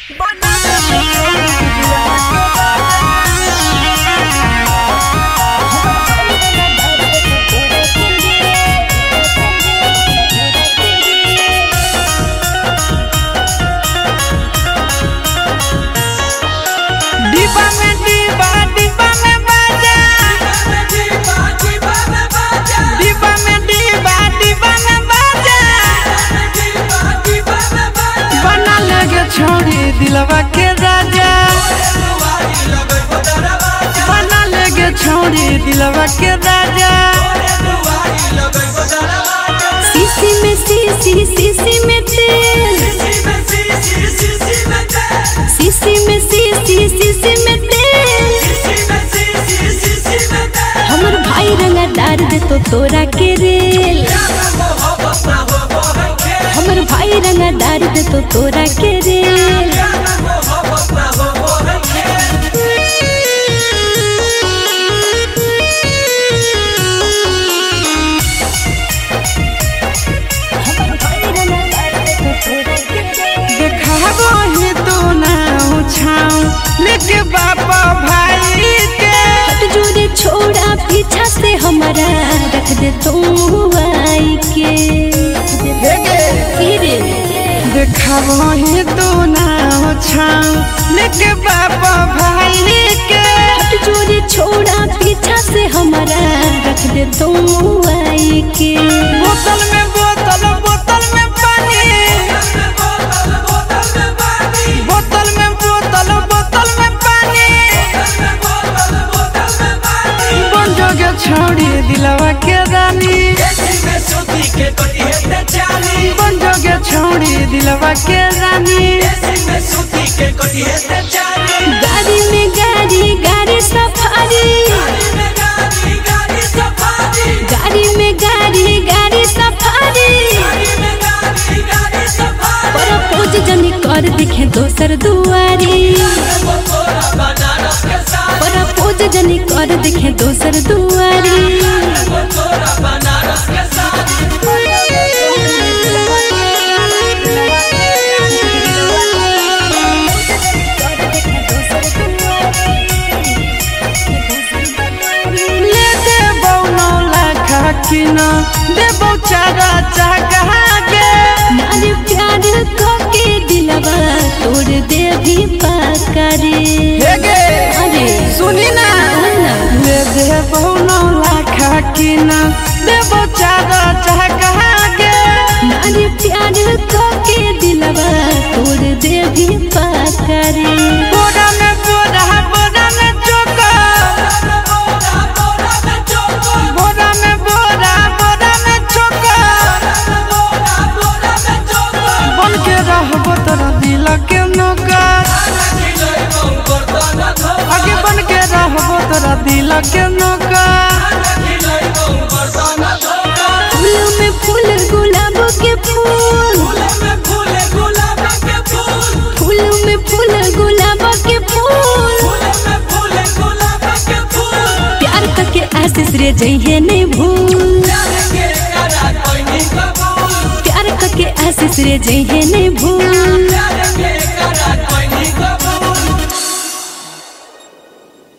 डिब्बा में डिब्बा डिब्बा में बाजा डिब्बा में डिब्बा डिब्बा में बाजा बना लगे छोड़ी दिलवा के राजा बना लगे छोड़ी दिलवा के राजा सीसी में सीसी सीसी में तेल सीसी में सीसी सीसी में तेल हमर भाई रंगा डार दे तो तोरा के रेल हमर भाई रंगा डार दे तो तोरा के रेल हमर भाई रंगा डार दे तो तोरा के रेल देखाबो ही तू ना उछाऊ लेके बापा भाई के हट जोरे छोड़ा पीछा से हमारा रख दे तू आई के फिर देखाबो ही तू ना उछाऊ लेके बापा भाई के हट जोरे छोड़ा पीछा से हमारा रख दे तू आई के बोतल में बोतल बोतल में पानी बोतल में बोतल बोतल में पानी बन जोगे छोड़ी दिलवा के रानी बन जोगे छोड़ी दिलवा के रानी गाड़ी में गाड़ी गाड़ी सफारी गाड़ी में गाड़ी गाड़ी सफारी पर पूज जनी कर दिखे दोसर दुआरी पर पूज जनी कर दिखे दोसर दुआरी ले देबौ नौ लाख किन देबौ चारा चाहा के नारी प्यार के दिलवा तोड़ दे भी पाकारी हेगे अरे सुनी ना ना। ले देबौ नौ लाख किन देबौ चारा चाहा के नारी प्यार के दिलवा तोड़ दे भी पाकारी बोरा में बोरा बोरा में चोका बोरा में बोरा बोरा में चोका बन के रहबो तोरा दिल के नौकर आगे बन के रहबो तोरा दिल के नौकर फूल में फूल गुलाब के फूल फूल में फूल गुलाब के फूल प्यार करके आशीष रे जइहे नहीं भूल प्यार करके आशीष रे जइहे नहीं भूल Yeah.